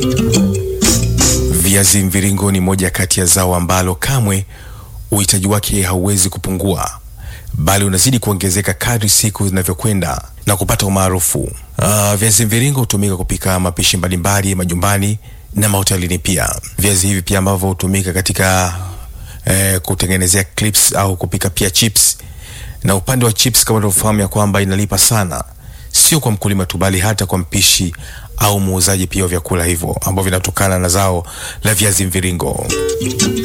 Viazi mviringo ni moja kati ya zao ambalo kamwe uhitaji wake hauwezi kupungua, bali unazidi kuongezeka kadri siku zinavyokwenda na kupata umaarufu. Uh, viazi mviringo hutumika kupika mapishi mbalimbali majumbani na mahotelini pia. Viazi hivi pia ambavyo hutumika katika eh, kutengenezea clips au kupika pia chips. Na upande wa chips, kama unavyofahamu ya kwamba inalipa sana, sio kwa mkulima tu, bali hata kwa mpishi au muuzaji pia wa vyakula hivyo ambavyo vinatokana na zao la viazi mviringo.